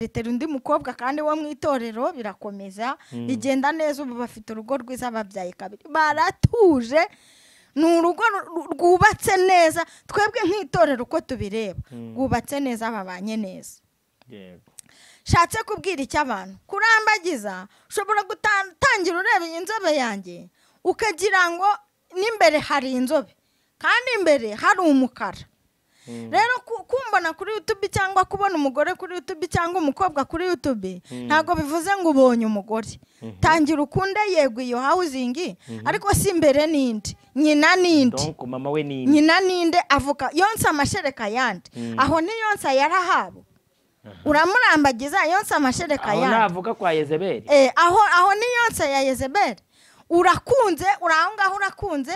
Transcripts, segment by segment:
Ritera undi mukobwa kandi wo mu itorero birakomeza, Mhm. bigenda neza ubu bafite urugo rwiza babyaye kabiri, baratuje, ni urugo ru- ru- rwubatse neza, twebwe nk'itorero uko tubireba, Mhm. rwubatse neza babanye neza. Yego. Shatse kubwira icyo abantu, kurambagiza ushobora gutangira ureba iyi nzobe yanjye, ukagira ngo n'imbere hari inzobe, kandi imbere hari umukara. Mhm. rero ku- kumbona kuri youtube cyangwa kubona umugore kuri youtube cyangwa umukobwa kuri youtube Mm. ntabwo bivuze ngo ubonye umugore Mhm. tangira ukunde yego iyo hawuzingi Mhm. ariko si imbere n'indi nyina n'indi Donc mama we ni inde? nyina n'inde avuka yonsa amashereka yandi Mm. aho niyonsa yarahabo uramurambagiza yonsa amashereka aho yandi navuga kwa Yezebeli Eh, aho aho niyonsa ya Yezebeli urakunze uri aho ngaho urakunze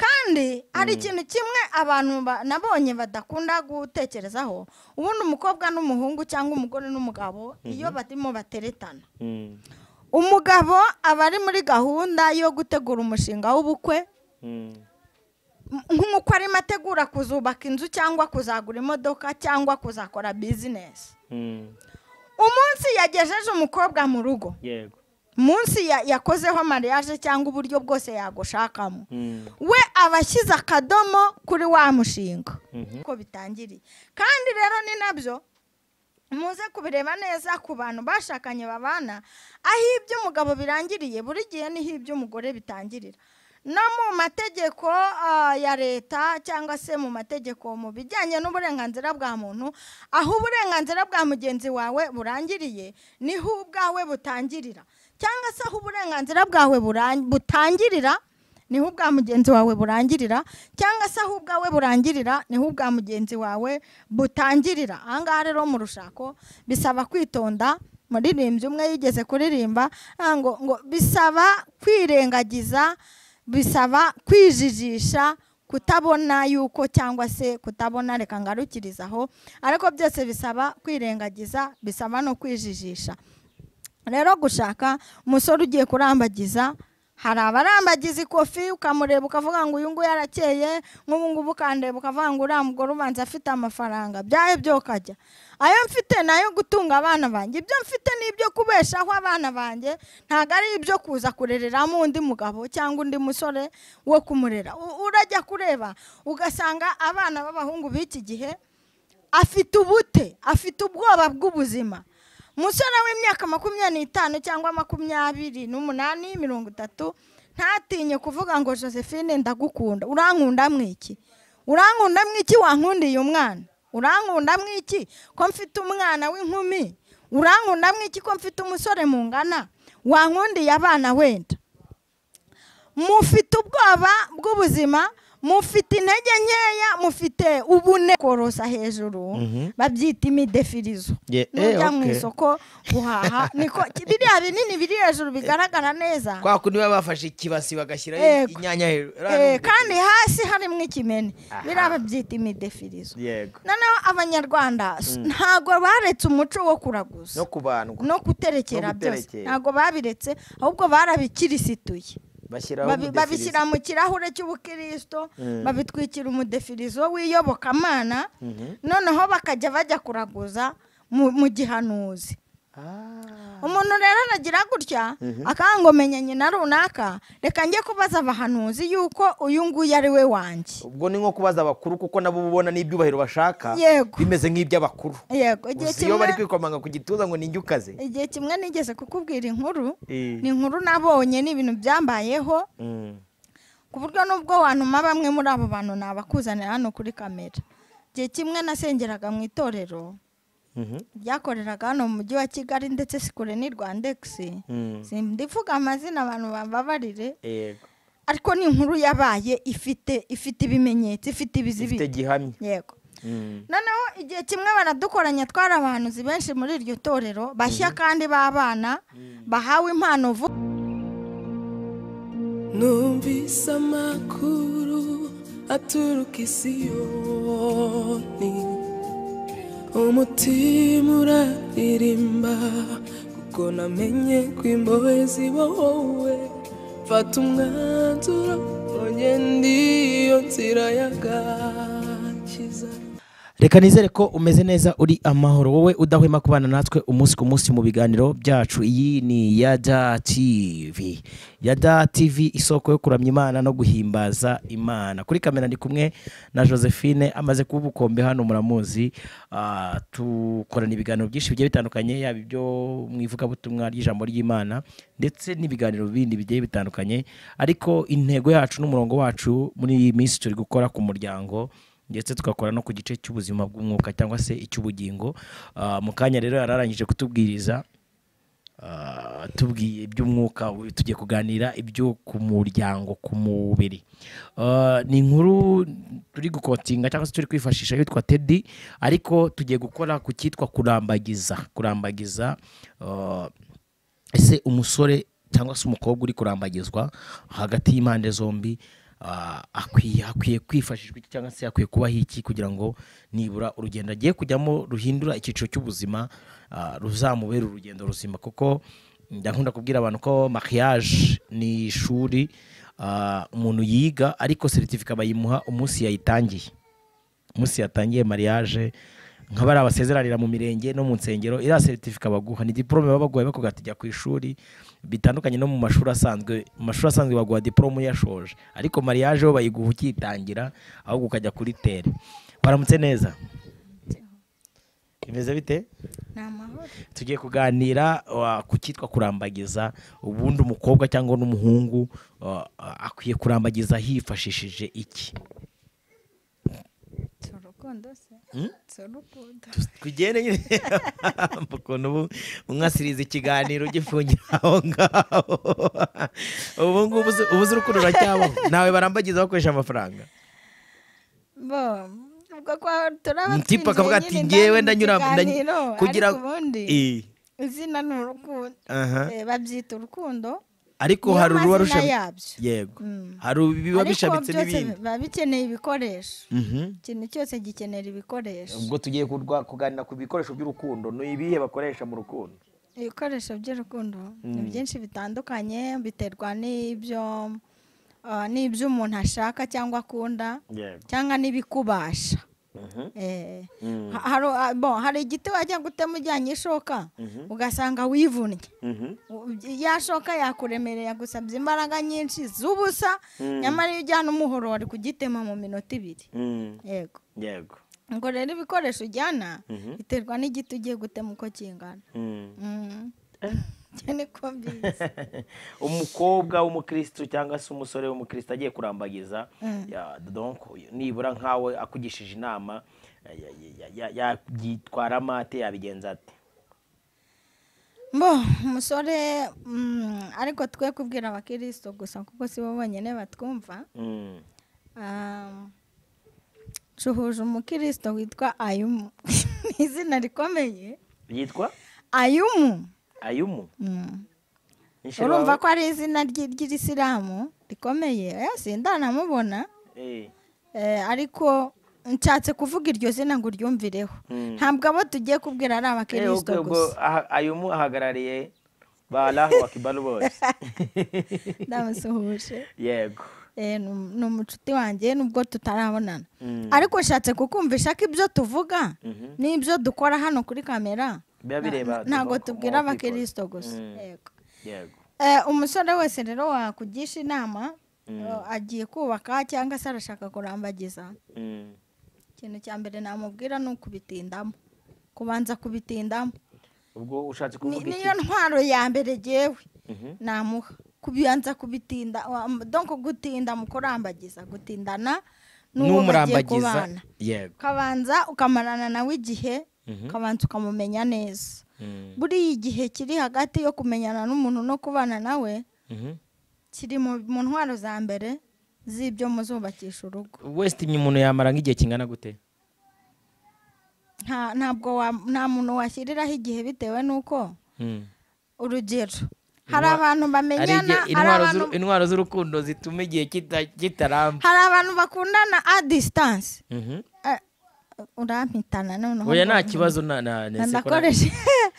kandi hari ikintu kimwe abantu ba- nabonye badakunda gutekerezaho ubundi umukobwa n'umuhungu cyangwa umugore n'umugabo iyo barimo bateretana Mhm. umugabo aba ari muri gahunda yo gutegura umushinga w'ubukwe Mhm. m- nk'uko arimo ategura kuzubaka inzu cyangwa kuzagura imodoka cyangwa kuzakora bizinesi Mhm. umunsi yagejeje umukobwa mu rugo yego munsi ya- yakozeho mariage cyangwa uburyo bwose yagushakamo Mhm. we aba ashyize akadomo kuri wa mushinga Mhm. ko bitangiriye kandi rero ni nabyo muze kubireba neza ku bantu bashakanye babana aho iby'umugabo birangiriye buri gihe niho iby'umugore bitangirira no mu mategeko ah, ya leta cyangwa se mu mategeko mu bijyanye n'uburenganzira bwa muntu aho uburenganzira bwa mugenzi wawe burangiriye niho ubwawe butangirira cyangwa se aho uburenganzira bwawe buran- butangirira niho ubwa mugenzi wawe burangirira cyangwa se aho ubwawe burangirira niho ubwa mugenzi wawe butangirira ahangaha rero mu rushako bisaba kwitonda muririmbyi umwe yigeze kuririmba ah, ngo ngo bisaba kwirengagiza bisaba kwijijisha kutabona yuko cyangwa se kutabona reka ngarukirize aho ariko byose bisaba kwirengagiza bisaba no kwijijisha rero gushaka umusore ugiye kurambagiza hari abarambagiza ikofi ukamureba ukavuga ngo uyu nguyu arakeye nk'ubu ngubu ukandeba ukavuga ngo uriya mugore ubanza afite amafaranga byayo byo ukajya ayo mfite ni ayo gutunga abana banjye ibyo mfite ni ibyo kubeshaho abana banjye ntabwo ari ibyo kuza kurereramo undi mugabo cyangwa undi musore wo kumurera U- urajya kureba ugasanga abana b'abahungu b'iki gihe afite ubute afite ubwoba bw'ubuzima umusore w'imyaka makumyabiri n'itanu cyangwa makumyabiri n'umunani mirongo itatu ntatinye kuvuga ngo josephine ndagukunda urankunda mwiki urankunda mwiki wankundiye umwana urankunda mwiki ko mfite umwana w'inkumi urankunda mwiki ko mfite umusore mungana wankundiye abana wenda mufite ubwoba bw'ubuzima mufite intege nkeya mufite ubune korosa hejuru Mhm. babyita imidefirizo Ye- eh, nujya mu okay. isoko guhaha niko biriya binini biri hejuru bigaragara neza kwa kundi baba bafashe ikibasi bagashyiraho Yego. inyanya hejuru Eh, Uriya ni umugore. kandi hasi harimo ikimene Aha. biriya babyita imidefirizo yego noneho abanyarwanda s- ntago baretse umuco wo kuraguza no kubandwa no guterekera No byose guterekera. ntago babiretse ahubwo barabikirisituye bashyiraho Babi- umudefirizo. babishyira mu kirahure cy'ubukirisito Mm. babitwikira umudefirizo w'iyobokamana Mhm. noneho bakajya bajya kuraguza mu mu gihanuzi Ah. umuntu rero aragira gutya akangomenya nyina runaka reka njye kubaza abahanuzi yuko uyu nguyu ari we wanjye ubwo ni nko kubaza abakuru kuko nabo uba ubona n'ibyubahiro bashaka Yego. bimeze nk'iby'abakuru yego igihe gusa iyo kimwe bari kwikomanga ku gituza ngo ninjye ukaze igihe kimwe nigeze kukubwira inkuru Eh. ni inkuru nabonye ni ibintu byambayeho Mhm. ku buryo n'ubwo wantuma bamwe muri abo bantu nabakuzanira hano kuri kamera igihe kimwe nasengeraga mu itorero Mhm. ryakoreraga hano mu mujyi wa kigali ndetse si kure ni rwandegisi Mhm. ndivuga amazina abantu bambabarire yego ariko ni inkuru yabaye ifite ifite ibimenyetso ifite ifite ibizibiti gihamya yego Mhm. noneho igihe kimwe baradukoranya twari abahanuzi benshi muri iryo torero bashya kandi b'abana bahawe impano vuba Numvise amakuru aturuka i Siyoni Umutima uraririmba kuko namenye ko imbohe zibohowe Mfata umwanzuro ngo ngende iyo nzira y'agakiza reka nizere ko umeze neza uri amahoro wowe udahwema kubana natwe umunsi ku munsi mu biganiro byacu iyi ni yada tv yada tv isoko yo kuramya imana no guhimbaza imana kuri kamera ndi kumwe na josephine amaze kuba ubukombe hano muramuzi Ah, dukorana ibiganiro byinshi bigiye bitandukanye yaba ibyo mu ivugabutumwa ry'ijambo ry'imana ndetse n'ibiganiro bindi bigiye bitandukanye ariko intego yacu n'umurongo wacu muri iyi minsi turi gukora ku muryango ndetse tugakora no ku gice cy'ubuzima bw'umwuka cyangwa se icy'ubugingo Ah, mu kanya rero yari arangije kutubwiriza ah, tubwiye iby'umwuka ubu tugiye kuganira ibyo ku muryango ku mubiri Ah, ni inkuru turi gukotinga cyangwa se turi kwifashisha yitwa tedi ariko tugiye gukora ku cyitwa kurambagiza kurambagiza ah, ese umusore cyangwa se umukobwa uri kurambagizwa hagati y'impande zombi ah, akwiye hakwiye kwifashishwa iki cyangwa se hakwiye kubaho iki kugira ngo nibura urugendo agiye kujyamo ruhindura icyiciro cy'ubuzima ah, ruzamubera urugendo ruzima kuko ndakunda kubwira abantu ko mariage ni ishuri ah, umuntu yiga ariko seritifika bayimuha umunsi yayitangiye umunsi yatangiye mariage nk'abari abasezeranira mu mirenge no mu nsengero iriya seritifika baguha ni diporome baba baguhaye bakuvuga ati jya ku ishuri bitandukanye no mu mashuri asanzwe mu mashuri asanzwe baguha diporome uyashoje ariko mariage bo bayiguha ukitangira ahubwo ukajya kuri tere baramutse neza bimeze bite ni amahoro tugiye kuganira uh, ku cyitwa kurambagiza ubundi umukobwa cyangwa n'umuhungu uh, uh, akwiye kurambagiza hifashishije iki si urukundo se si urukundo tugende nyine ukuntu ubu umwasiriza ikiganiro ugifungira aho ngaho ubu ngubu uzi- ubu uzi urukundo uracyabaho nawe barambagiza bakoresha amafaranga bo ubwo kwa turaba tipu akavuga ati ngewe ndanyura ndany- kugira kugira ubundi Eh, izina ni urukundo aha. Eh, babyita urukundo ariko Niyo hari mazina uruba rushabi yabyo. yego Mm. hari ibiba Ariko bishabitse byose n'ibindi biba bikeneye ibikoresho Mhm. ikintu cyose gikenera ibikoresho ubwo tugiye kurwa- kuganira ku bikoresho by'urukundo ni ibihe bakoresha mu rukundo ibikoresho by'urukundo ni byinshi bitandukanye biterwa n'ibyo ah, n'ibyo umuntu ashaka cyangwa akunda yego cyangwa n'ibikubasha Eh, ha- hari- ah, bon, hari igiti wajya gutema ujyanye ishoka ugasanga wivunnye U- ya shoka yakuremereye yagusabye imbaraga nyinshi z'ubusa nyamara iyo ujyana umuhoro wari kugitema mu minota ibiri yego yego ngo rero ibikoresho ujyana biterwa n'igiti ugiye gutema uko kingana Mm. Ibyo niko mbizi umukobwa w'umukristo cyangwa se umusore w'umukristo agiye kurambagiza Mm. ya- donc nibura nkawe akugishije inama ya- ya- ya- ya- yabyitwara amate yabigenza ati mbo umusore mm, ariko twe kubwira abakristo gusa kuko si bo bonyine batwumva Mm. Ah, cuhuje umukristo witwa ayumu ni izina rikomeye yitwa ayumu ayumu Mm. Nishe urumva wawe? ko ari izina ry- ry'irisilamu rikomeye eh, sindanamubona Eh, Eh, ariko nshatse kuvuga iryo zina ngo uryumvireho ntabwo abo tugiye kubwira ari eh, ubwo- abakirisito ubwo gusa aha- ayumu ahagarariye ba Allahu akibaru bose ndabasuhuje yego Eh, ni um- ni umucuti wanjye nubwo tutarabonana ariko nshatse kukumvisha ko ibyo tuvuga n'ibyo dukora hano kuri kamera biba bireba na- ntabwo umuntu tubwira uko yitwara. abakirisito gusa Mm. yego yego Eh, umusore wese rero wakugisha inama eh, agiye kubaka cyangwa se arashaka kurambagiza Mm. ikintu cya mbere namubwira ni ukubitindamo kubanza kubitindamo ubwo ushatse Ni- kuvuga iki niyo ntwaro ya mbere ngewe namuha kubibanza kubitinda wa- donc gutinda mu kurambagiza gutindana n'uwo bagiye n'umurambagiza kubana yego ukabanza ukamarana nawe igihe ukabanza ukamumenya neza buriya igihe kiri hagati yo kumenyana n'umuntu no kubana nawe Mhm. kiri mu mu ntwaro za mbere z'ibyo muzubakisha urugo wese umuntu yamara nk'igihe kingana gute nta ntabwo wa- nta muntu washyiriraho igihe bitewe n'uko Mm. urugero hari Intwa- abantu hari bamenyana igihe- hari intwaro abantu z'uru- intwaro z'urukundo zituma igihe kita- kitaramba hari abantu bakundana a disitanse Mhm. urampitana noneho oya ngo- nta kibazo na na na- se ko na- ndakoreshe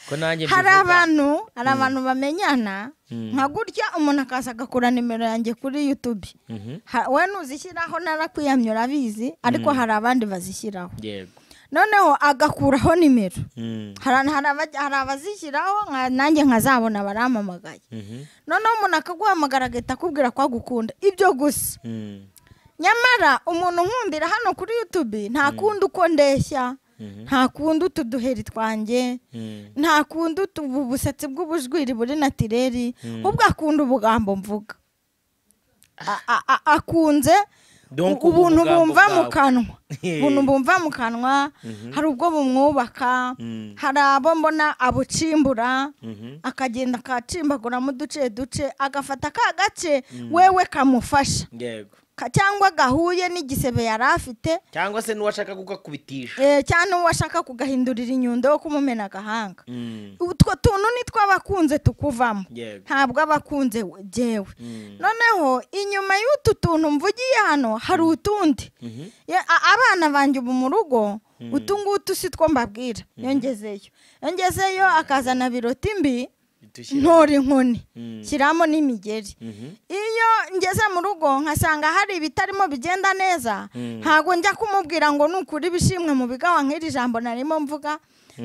ko nanjye hari mbivuga. abantu hari abantu bamenyana nka gutya umuntu akaza agakura nimero yanjye kuri yutube Mhm. Ha- we ntuzishyiraho narakwiyamye urabizi ariko hari abandi bazishyiraho yego noneho agakuraho nimero Mm. hari hari abajya- hari abazishyiraho nka- nanjye nkazabona barampamagaye noneho umuntu akaguhamagara agahita akubwira ko agukunda ibyo gusa Mm. nyamara umuntu nkundira hano kuri yutubi nta kundi uko ndeshya nta kundi utu duheri twanjye Mm. nta kundi utu ubu busetsi bw'ubujwiri buri natireri ahubwo akunda ubugambo mvuga A- a- a- akunze Donc u- ubuntu ubu bugambo bumva mu bwawe. kanwa ubuntu bumva mu kanwa hari ubwo bumwubaka Mm. hari abo mbona abucimbura Mhm. akagenda akacimbaguramo uduce duce agafata ka gace wewe kamufasha yego ka- cyangwa gahuye n'igisebe yari afite cyangwa se n'uwashaka kukakubitisha eh, cyangwa uwo ashaka kugahindurira inyundo yo kumumena agahanga Mm. utwo tuntu nitwo abakunze tukuvamo yego ntabwo abakunze jyewe Mm. noneho inyuma y'utu tuntu mvugiye hano hari utundi Mhm. Ye- a- abana banjye ubu mu rugo utu ngutu si two mbabwira yongezeyo yongezeyo akazana biroti mbi Dushira- ntora inkoni Mm. shyiramo n'imigeri Mhm. iyo ngeze mu rugo nkasanga hari ibitarimo bigenda neza ntabwo njya kumubwira ngo nukure ibishimwe mu bigawa nk'iri jambo narimo mvuga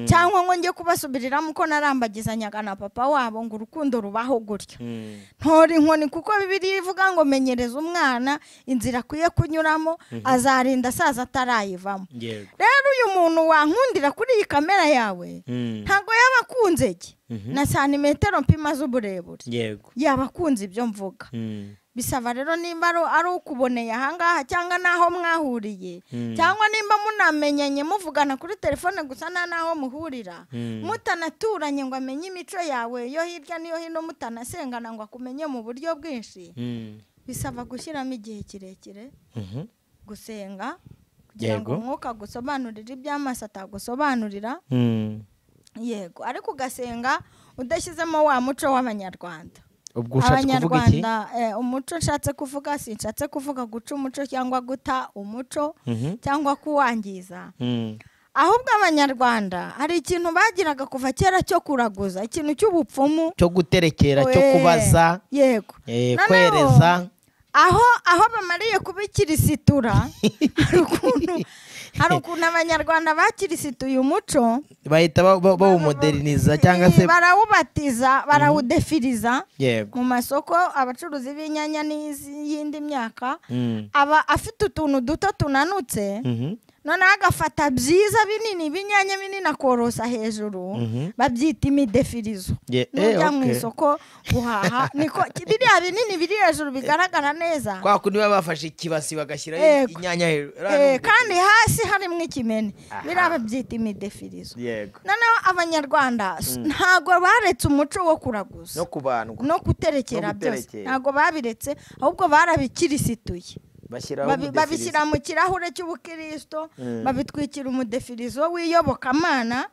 cyangwa ngo njye kubasubiriramo uko narambagizanyaga na papa wabo ngo urukundo rubaho gutyo Mm. ntora inkoni kuko bibiriya ivuga ngo menyereza umwana inzira akwiye kunyuramo azarinda asaza atarayivamo yego rero uyu muntu wankundira kuri iyi kamera yawe Mm. ntabwo yaba akunze ge na santimetero mpima z'uburebure yego yaba akunze ibyo mvuga Mm. bisaba rero nimba ari- ari ukuboneye ahangaha cyangwa n'aho mwahuriye Mm. cyangwa nimba munamenyanye muvugana kuri telefone gusa nta n'aho muhurira Mm. mutanaturanye ngo amenye imico yawe yo hirya n'iyo hino mutanasengana ngo akumenye mu buryo bwinshi Mm. bisaba gushyiramo igihe kirekire Mhm. gusenga kugira ngo Yego. umwuka agusobanurire iby'amaso atagusobanurira Mm. yego ariko ugasenga udashyizemo wa muco w'abanyarwanda ubwo ushatse kuvuga iki eh, umuco nshatse kuvuga sinshatse kuvuga guca umuco cyangwa guta umuco Mhm. cyangwa kuwangiza Mm. ahubwo abanyarwanda hari ikintu bagiraga kuva kera cyo kuraguza ikintu cy'ubupfumu cyo guterekera cyo Eh, kubaza yego eh, Noneho, kwereza aho aho bamariye kuba ikirisitura hari ukuntu hari ukuntu abanyarwanda bakirisituye umuco bahita ba- ba- bawumuderiniza cyangga se barawubatiza barawudefiriza yego mu masoko abacuruzi b'inyanya n'iyindi myaka Mm. aba afite utuntu duto tunanutse Mhm. noneho agafata byiza binini b'inyanya binini akorosa hejuru Mhm. babyita imidefirizo Ye- eh, n'ujya mu okay. isoko guhaha niko biriya binini biri hejuru bigaragara neza kwa kundi baba bafashe ikibasi bagashyiraho Yego. inyanya hejuru Eh, kandi hasi harimo ikimene biriya babyita imidefirizo yego noneho abanyarwanda s- ntago baretse umuco wo kuraguza no kubandwa no guterekera No byose guterekera. ntago babiretse ahubwo barabikirisituye bashyiraho Babi- umudefirizo. babishyira mu kirahure cy'ubukirisito babitwikira umudefirizo w'iyobokamana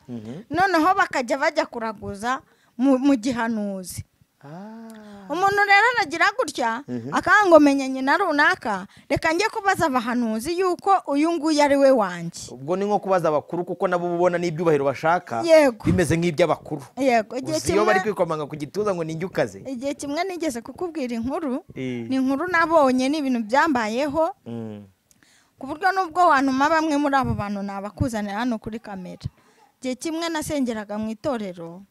noneho bakajya bajya kuraguza mu mu gihanuzi Ah. umuntu rero aragira gutya akangomenyanye na runaka reka njye kubaza abahanuzi yuko uyu nguyu ari we wanjye ubwo ni nko kubaza abakuru kuko nabo ubona n'ibyubahiro bashaka Yego. bimeze nk'iby'abakuru yego igihe gusa iyo kimwe bari kwikomanga ku gituza ngo ninjye ukaze igihe kimwe nigeze kukubwira inkuru Eh. ni inkuru nabonye ni ibintu byambayeho Mm. ku buryo n'ubwo wantuma bamwe muri abo bantu nabakuzanira hano kuri kamera igihe kimwe nasengeraga mu itorero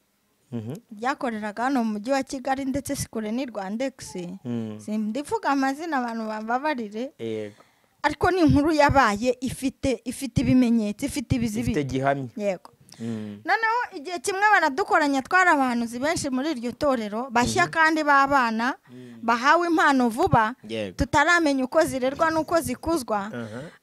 Mhm. ryakoreraga hano mu mujyi wa kigali ndetse si kure ni rwandegisi Mm. ndivuga amazina abantu bambabarire yego ariko ni inkuru yabaye ifite ifite ibimenyetso ifite ifite ibizibiti gihamya yego Mm. noneho igihe kimwe baradukoranya twari abahanuzi benshi muri iryo torero bashya kandi b'abana bahawe impano vuba Yego. tutaramenya uko zirerwa n'uko zikuzwa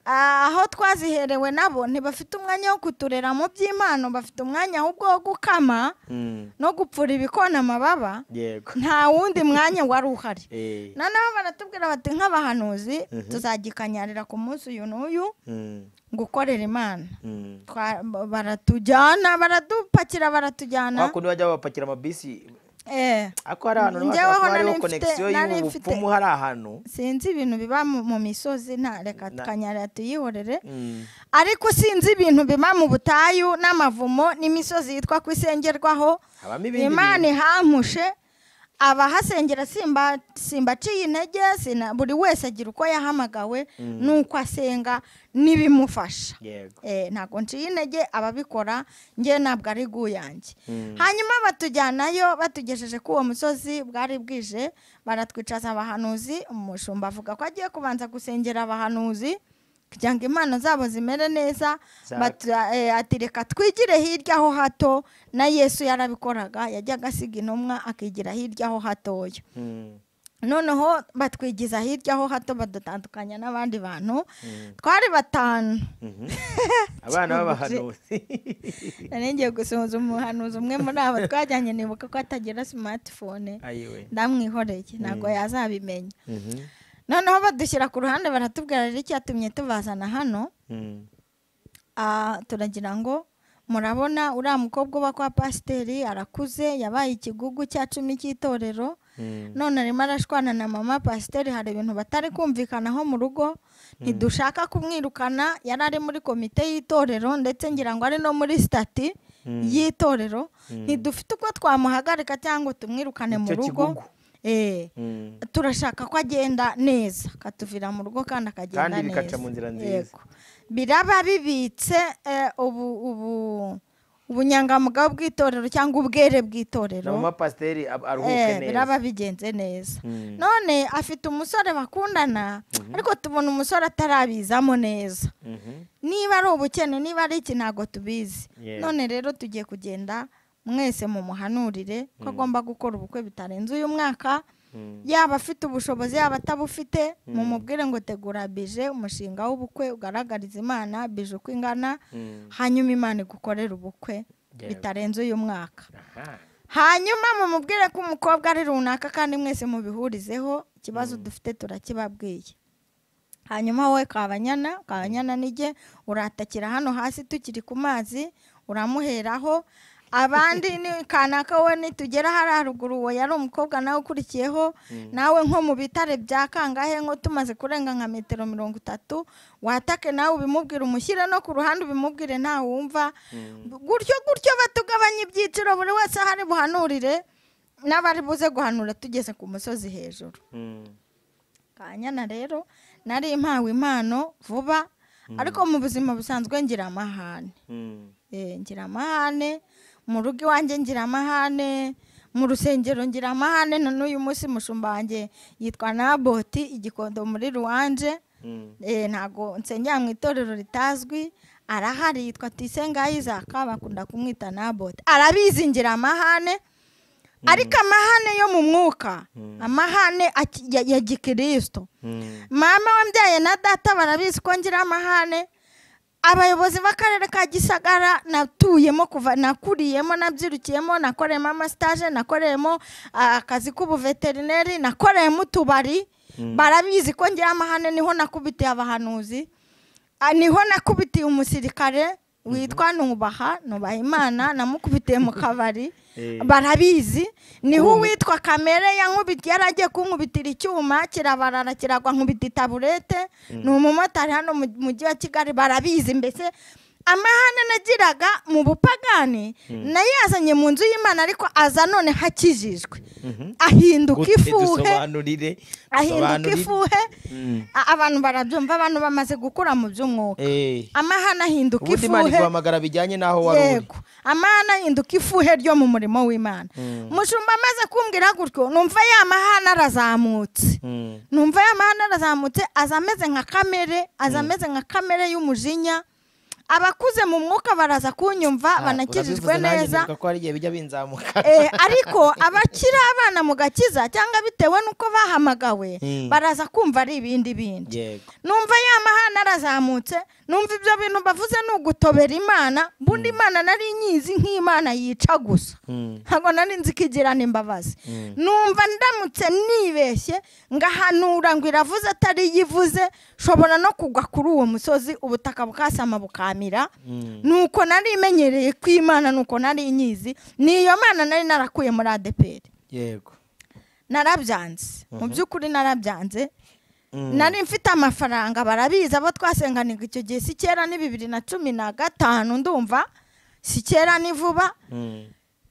Ah, aho twaziherewe nabo ntibafite umwanya wo kuturera mu by'impano bafite umwanya ahubwo wo gukama Mm. no gupfura ibikona amababa yego nta wundi mwanya wari uhari Eh. noneho baratubwira bati nk'abahanuzi tuzagikanyarira ku munsi uyu n'uyu Mm. gukorera imana Mm. Twa- ba- baratujyana baradupakira kwa baratujyana kundi bajya babapakira amabisi eh ako hari ahantu Njyewe haba nari hariho mfite- konegisiyo nari mfite- y'ubupfumu hari ahantu sinzi ibintu biba mu mu misozi nta Na- reka tukanyarira tuyihorere Mm. ariko sinzi ibintu biba mu butayu n'amavumo n'imisozi yitwa ko isengerwaho habamo ibindi imana bintu ihampushe abahasengera simba simbaciye intege sina- buri wese agira uko yahamagawe n'uko asenga n'ibimufasha yego Eh, ntabwo nciye intege ababikora njye ntabwo ari guyange hanyuma batujyanayo batugejeje kuri uwo musozi bwari bwije baratwicaza abahanuzi umushumba avuga ko agiye kubanza gusengera abahanuzi kugira ngo impano zabo zimere neza Za- batu- eh, ati reka twigire hirya ho hato na yesu yarabikoraga yajyaga asiga intumwa akigira hirya ho hatoya Mm. noneho batwigiza hirya ho hato badutandukanya n'abandi bantu twari batanu abana b'abahanuzi nari ngiye gusohoza umuhanuzi umwe muri abo twajyanye nibuka ko atagira simatifone ayiwe ndamwihoreye ntabwo yazabimenya noneho badushyira ku ruhande baratubwira rero icyatumye tubazana hano Mm. Ah, turagira ngo murabona uriya mukobwa uba kwa pasiteri arakuze yabaye ikigugu cya cumi cy'itorero none arimo arashwana na mama pasiteri hari ibintu batari kumvikanaho mu rugo ntidushaka kumwirukana yari ari muri komite y'itorero ndetse ngira ngo ari no muri sitati y'itorero ntidufite uko twamuhagarika cyangwa tumwirukane mu Icyo rugo kigugu. Eh, Mm. turashaka ko agenda neza akatuvira mu rugo kandi akagenda neza Kandi bikaca mu nzira nziza. Yego. biraba bibitse eh, ubu ubu ubunyangamugayo bw'itorero cyangwa ubwere bw'itorero na mama pasiteri ab- aruhuke Eh, biraba neza bigenze neza Mm. none afite umusore bakundana ariko tubona umusore atarabizamo neza Mhm. niba ari ubukene niba ari iki ntabwo tubizi Yeah. none rero tugiye kugenda mwese mu muhanurire ko agomba gukora ubukwe bitarenze uyu mwaka Mm. yaba afite ubushobozi yaba atabufite mumubwire ngo tegura bije umushinga w'ubukwe ugaragariza imana bije uko ingana Mm. hanyuma imana igukorere ubukwe Yeah. bitarenze uyu mwaka Aha. hanyuma mumubwire ko umukobwa ari runaka kandi mwese mubihurizeho ikibazo dufite turakibabwiye hanyuma wowe kabanyana kabanyana nige uratakira hano hasi tukiri ku mazi uramuheraho abandi ni kanaka we nitugera hariya haruguru uwo yari umukobwa nawe ukurikiyeho nawe nko mu bitare bya kangahe nko tumaze kurenga nka metero mirongo itatu watake nawe ubimubwire umushyire no ku ruhande ubimubwire ntawe wumva gutyo gutyo batugabanya ibyiciro buri wese aho ari buhanurire n'abari buze guhanura tugeze ku musozi hejuru Mm. kanyana rero nari impawe impano vuba ariko mu buzima busanzwe ngira amahane Mm. Eh, ngira amahane mu rugo iwanjye ngira amahane mu rusengero ngira amahane na n'uyu munsi mushumba wanjye yitwa naboti igikondo muri ruwanje Mm. Eh, ntago nsengera mu itorero ritazwi arahari yitwa tisenga isaka bakunda kumwita naboti arabizi ngira amahane ariko amahane yo mu mwuka amahane aki- ya- ya gikristo Mm. mama wambyaye na data barabizi ko ngira amahane abayobozi b'akarere ka gisagara natuyemo kuva nakuriyemo nabyirukiyemo nakoreyemo amasitaje nakoreyemo ah, akazi k'ubuveterineri nakoreyemo utubari barabizi ko ngira amahane niho nakubitiye abahanuzi Ah, niho nakubitiye umusirikare witwa nubaha nubaha imana namukubitiye mu kabari barabizi niho uwitwa kamere yankubitiye yari agiye kunkubitira icyuma kirabarara kiragwa nkubita itaburete ni umumotari hano mu mujyi wa kigali barabizi mbese amahane nagiraga mu bupagani nayo yazanye mu nzu y'imana ariko aza none hakijijwe ahinduka Gute ifuhe dusobanurire ahinduka dusobanurire. ifuhe a- abantu barabyumva abantu bamaze gukura mu by'umwuka Eh, amahane ahinduka ubundi imana ifuhe iguhamagara bijyanye n'aho wari uri yego amahane ahinduka ifuhe ryo mu murimo w'imana umushumba amaze kumbwira gutyo numva ya mahane arazamutse Mm. numva ya mahane arazamutse aza ameze nka kamere aza ameze nka kamere y'umujinya abakuze mu mwuka baraza kunyumva Ah, banakijijwe urabivuze nanjye neza nibuka ko hari igihe bijya binzamuka Eh, ariko abakiri abana mu gakiza cyangwa bitewe n'uko bahamagawe Mm. baraza kumva ari ibindi bindi yego numva ya mahana arazamutse numva ibyo bintu bavuze ni ugutobera imana bundi imana nari nyizi nk'imana yica gusa ntabwo nari nzi ko igirana imbabazi numva ndamutse nibeshye ngahanura ngo iravuze atari yo ivuze nshobora no kugwa kuri uwo musozi ubutaka bukasama bukamira nuko nari imenyereye ko imana nuko nari nyizi ni iyo mana nari narakuye muri adeperi yego narabyanze mu by'ukuri narabyanze nari mfite amafaranga barabizi abo twasenganiga icyo gihe si kera ni bibiri na cumi na gatanu ndumva si kera ni vuba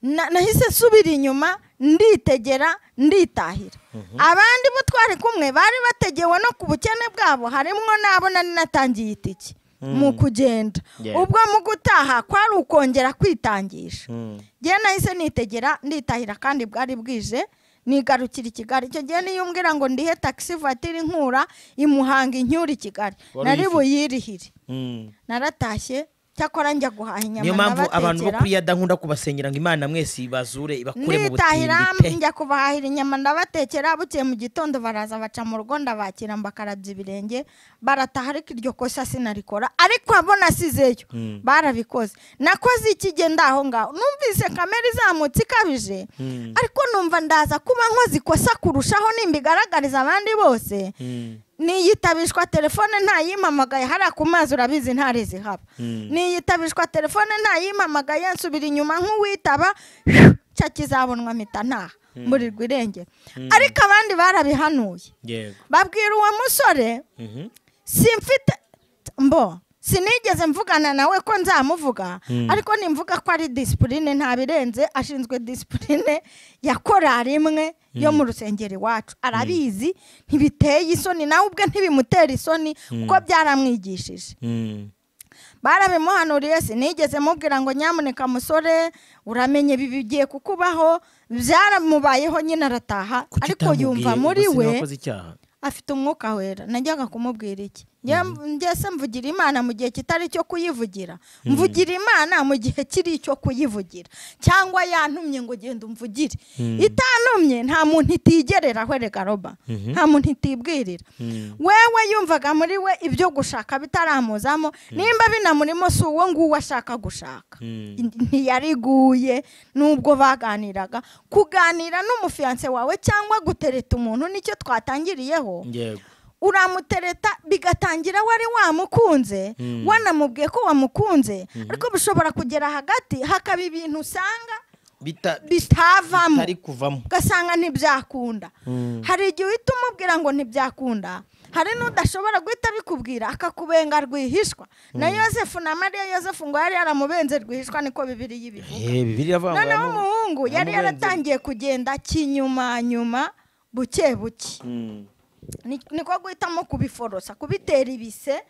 Na- nahise nsubira inyuma nditegera nditahira abandi bo twari kumwe bari bategewe no ku bukene bwabo harimo n'abo nari natangiye itike mu kugenda Yeah. ubwo mu gutaha kwari ukongera kwitangisha ngewe nahise nitegera nditahira kandi bwari bwije nigarukira i kigali icyo gihe niyo umbwira ngo ndihe takisi vatiri nkura imuhanga incyura i kigali Wari nari uyifite? buyirihire Mm. naratashye cyakora njya guhaha inyama niyo mpamvu abantu bo ndabatekera. kuri yada nkunda kubasengera ngo imana mwese ibazure ibakure mu nditahira butindi pe njya kubahahira inyama ndabatekera bukeye mu gitondo baraza baca mu rugo ndabakira mbakarabya ibirenge barataha ariko iryo kosa sinarikora ariko abo nasizeyo barabikoze nakoze iki gihe ndi aho ngaho numvise kamera izamutse ikabije ariko numva ndaza kuba nkoze ikosa kurushaho nimbigaragariza abandi bose niyitabishwa telefone ntayimpamagaye hariya ku mazi urabizi ntare zihaba niyitabishwa telefone ntayimpamagaye nsubira inyuma nk'uwitaba cya kizabonwa mpita ntaha mburirwa irengero ariko abandi barabihanuye yego babwira uwo musore simfite mbo sinigeze mvugana nawe ko nzamuvuga ariko nimvuga ko ari disipurine ntabirenze ashinzwe disipurine ya korari imwe yo mu rusengero iwacu arabizi ntibiteye isoni nawe ubwe ntibimutera isoni kuko byaramwigishije barabimuhanuriye sinigeze mubwira ngo nyamuneka musore uramenye ibi bigiye kukubaho byaramubayeho nyine arataha ariko yumva muri we afite umwuka wera najyaga kumubwira iki ngese mvugira imana mu gihe kitari icyo kuyivugira mvugira imana mu gihe kiri icyo kuyivugira cyangwa yantumye ngo genda umvugire itantumye nta muntu itigerera ahwerega roba nta muntu itibwirira wewe yumvaga muri we ibyo gushaka bitaramuzamo nimba binamurimo si uwo nguwo ashaka gushaka ntiyariguye nubwo baganiraga kuganira n'umufiyanse wawe cyangwa gutereta umuntu nicyo twatangiriyeho yego uramutereta bigatangira wari wamukunze wanamubwiye ko wamukunze ariko bishobora kugera hagati hakaba ibintu usanga bitavamo bitari kuvamo ugasanga ntibyakunda hari igihe uhita umubwira ngo ntibyakunda hari n'udashobora guhita abikubwira akakubenga rwihishwa na yosefu na mariya yosefu ngo yari yaramubenze rwihishwa niko bibiri y'ibivuga bibiri noneho umuhungu yari yaratangiye kugenda kinyuma nyuma buke buke Ni- niko guhitamo kubiforosa kubitera ibise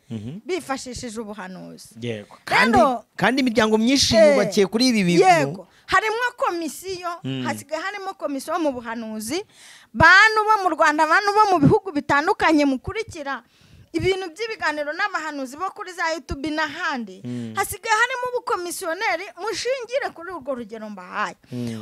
bifashishije ubuhanuzi yego kandi Rero- kandi imiryango myinshi Eh, yubakiye kuri ibi bintu yego harimo komisiyo hasigaye harimo komisiyo mu buhanuzi bantu bo mu rwanda bantu bo mu bihugu bitandukanye mukurikira ibintu by'ibiganiro n'abahanuzi bo kuri za yutubi n'ahandi hasigaye harimo ubukomisiyoneri mushingire kuri urwo rugero mbahaye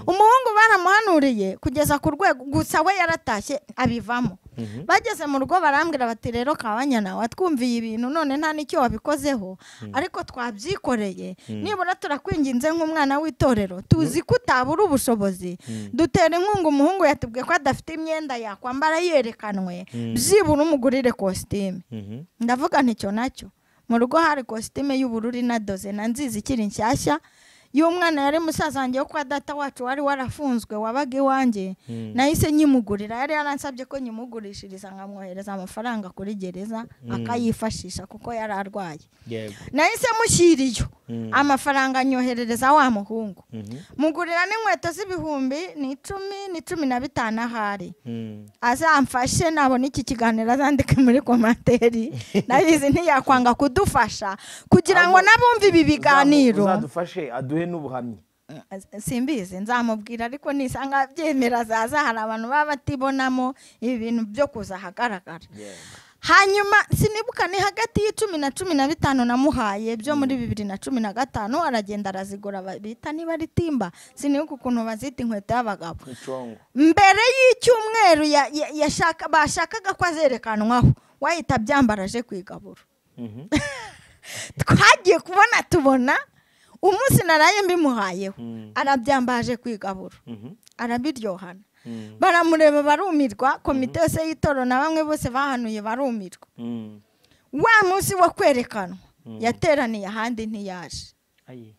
umuhungu baramuhanuriye kugeza ku rwego gusa we yaratashye abivamo bageze mu rugo barambwira bati rero kabanyana watwumviye ibintu none nta n'icyo wabikozeho ariko twabyikoreye nibura turakwinginze nk'umwana w'itorero tuzi ko utabura ubushobozi dutera inkunga umuhungu yatubwiye ko adafite imyenda yakwambara yerekanwe byibura umugurire kositime ndavuga nticyo nacyo mu rugo hari kositime y'ubururu inadoze na nziza ikiri nshyashya y'umwana yari musaza wanjye wo kwa data wacu wari warafunzwe wabaga iwanjye nahise nyimugurira yari yaransabye ko nyimugurishiriza nkamwohereza amafaranga kuri gereza akayifashisha kuko yari arwaye yego nahise mushyira iyo amafaranga anyoherereza wa muhungu mugurira n'inkweto z'ibihumbi ni icumi ni cumi na bitanu ahari azamfashe nabona iki kiganiro azandike muri komantere nabizi ntiyakwanga kudufasha kugira ngo n'abumva ibi biganiro uzadufashe aduhe n'ubuhamya simbizi nzamubwira ariko nisanga byemera zaza hari abantu baba batibonamo ibintu byo kuza ahagaragara hanyuma sinibuka ni hagati y'icumi na cumi na bitanu namuhaye byo muri bibiri na cumi na gatanu aragenda arazigura bita niba ari timba sinibuka ukuntu bazita inkweto y'abagabo icongo mbere y'icyumweru ya- ya- yashaka- bashakaga ko azerekanwaho wahita abyambara aje ku igaburo twagiye kubona tubona umunsi naraye mbimuhayeho arabyambaje ku igaburo arabiryohana baramureba barumirwa komite yose y'itoro na bamwe bose bahanuye barumirwa wa munsi wo kwerekanwa yateraniye ahandi ntiyaje ayi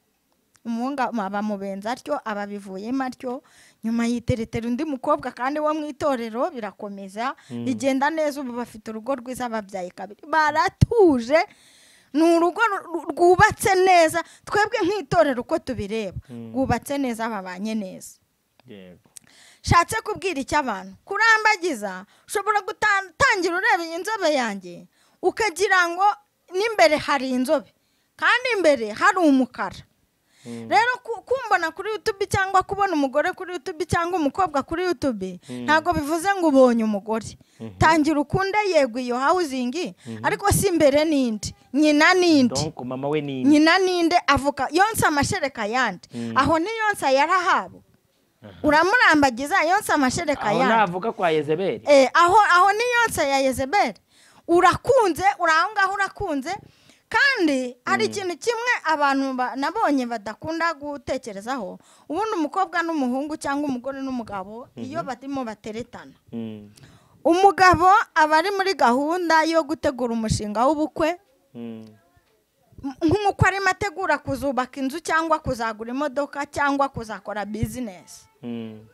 umuhungu bamubenza atyo ababivuyemo atyo nyuma yiteretera undi mukobwa kandi wo mu itorero birakomeza bigenda neza ubu bafite urugo rwiza babyaye kabiri baratuje ni urugo ru- ru- rwubatse neza twebwe nk'itorero uko tubireba rwubatse neza babanye neza yego nshatse kubwira icyo abantu kurambagiza ushobora gutangira ureba iyi nzobe yanjye ukagira ngo n'imbere hari inzobe kandi imbere hari umukara rero ku- kumbona kuri yutube cyangwa kubona umugore kuri yutube cyangwa umukobwa kuri yutube ntabwo bivuze ngo ubonye umugore tangira ukunde yego iyo hawuzingi ariko si imbere n'indi nyina n'indi donko mama we ni nyina ninde avuka yonsa amashereka yandi aho ni yonsa yarahabo uramurambagiza yonsa amashereka aho yandi navuga kwa yezebeli Eh, aho aho ni yonsa ya yezebeli urakunze uri aho ngaho urakunze kandi hari ikintu kimwe abantu ba- nabonye badakunda gutekerezaho ubundi umukobwa n'umuhungu cyangwa umugore n'umugabo iyo barimo bateretana Mm, umugabo aba ari muri gahunda yo gutegura umushinga w'ubukwe mm, nk'uko arimo ategura kuzubaka inzu cyangwa kuzagura imodoka cyangwa kuzakora bizinesi mm,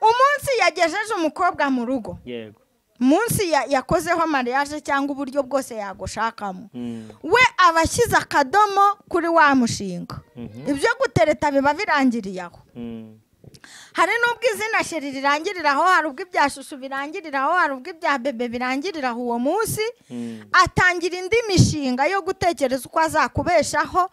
umunsi yagejeje umukobwa mu rugo yego munsi ya- yakozeho mariage cyangwa uburyo bwose yagushakamo Mm, we aba ashyize akadomo kuri wa mushinga ibyo gutereta biba birangiriye aho mm, hari n'ubwo izina sheri rirangirira aho hari ubwo ibya shushu birangirira aho hari ubwo ibya bebe birangirira aho uwo munsi mm, atangira indi mishinga yo gutekereza uko azakubeshaho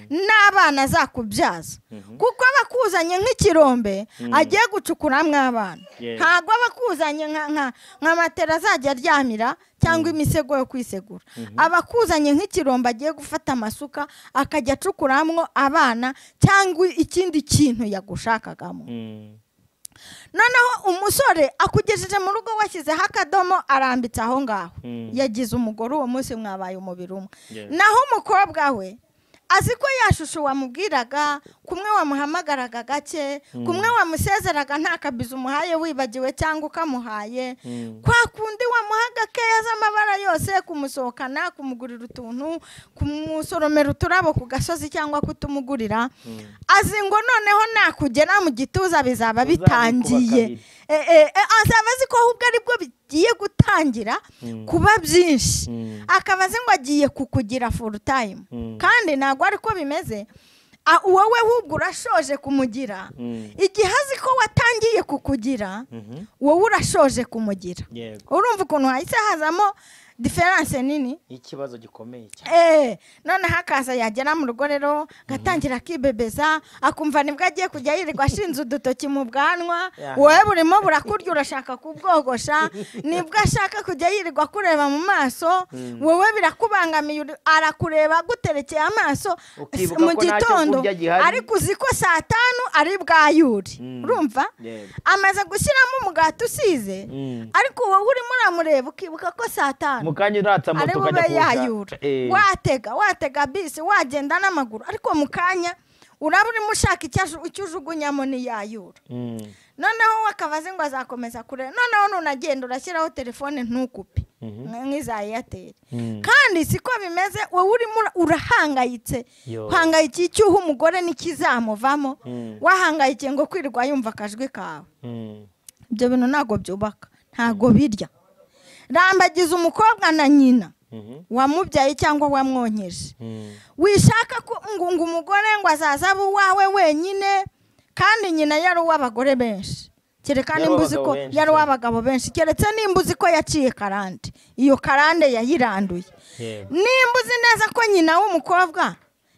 n'abana azakubyaza kuko aba akuzanye nk'ikirombe agiye gucukuramo abana Yeah. ntabwo aba akuzanye nka- nka- nka matera azajya aryamira cyangwa imisego yo kwisegura aba akuzanye nk'ikirombe agiye gufata amasuka akajya acukuramo abana cyangwa ikindi kintu yagushakagamo mm, noneho umusore akugejeje mu rugo washyizeho akadomo arambitse aho ngaho Mm. yagize umugore uwo munsi mwabaye umubiri umwe Yeah. naho umukobwa we azi ko ya shusho wamubwiraga kumwe wamuhamagaraga gake kumwe wamusezeraga nta kabizi umuhaye wibagiwe cyangwa ukamuhaye Mm. kwa kundi wamuha gakeya z'amabara yose kumusohokana kumugurira utuntu kumusoromera uturabo ku gasozi cyangwa kutumugurira azi ngo noneho nakugera mu gituza bizaba Uzabikuba bitangiye kabiri. Eh, eh, eh, azaba azi ko ahubwo aribwo bigiye gutangira kuba byinshi Mm. akaba azi ngo agiye kukugira full time Mm. kandi ntabwo ariko bimeze A- wowe ahubwo urashoje kumugira Mm. igihe azi ko watangiye kukugira Mhm. wowe urashoje kumugira yego urumva ukuntu hahise hazamo diferanse nini ikibazo gikomeye cyane Eh, noneho akaza yagera mu rugo rero agatangira akibebeza akumva nibwo agiye kujya yirirwa ashinze udutoki mu bwanwa Yeah. wowe burimo burakurya urashaka kubwogosha nibwo ashaka kujya yirirwa kureba mu maso wowe birakubangamiye uri- arakureba aguterekeye amaso Ukibuka mu ko nta cyo gitondo kurya gihari. ariko uzi ko saa tanu ari bwayure Mm. urumva Yego. amaze gushyiramo umugati usize Mm. ariko wowe urimo uramureba ukibuka ko saa tanu mukanya uratsa ari moto bube ukajya yayura kuwushaka watega watega bisi wagenda n'amaguru ariko mu kanya uraba urimo ushaka icyo aju- icyo ujugunyamo ntiyayura noneho we akaba azi ngo azakomeza kure noneho nunagenda urashyiraho telefone ntukupe nka- nk'iza eyateri kandi siko bimeze wowe urimo ura- urahangayitse Yo. uhangayikiye icyuho umugore n'ikizamuvamo wahangayikiye ngo kwirirwa yumva akajwi kawe ibyo bintu ntabwo byubaka ntabwo birya rambagiza umukobwa na nyina wamubyaye cyangwa wamwonkeje wishaka ko ngo ngo umugore ngo azaze abe uwawe wenyine kandi nyina yari uw'abagore benshi kereka Yari nimba uzi uw'abagabo ko benshi, yari cyane. uw'abagabo benshi keretse nimba uzi ko yaciye karande iyo karande yayiranduye Yego. nimba uzi neza ko nyina w'umukobwa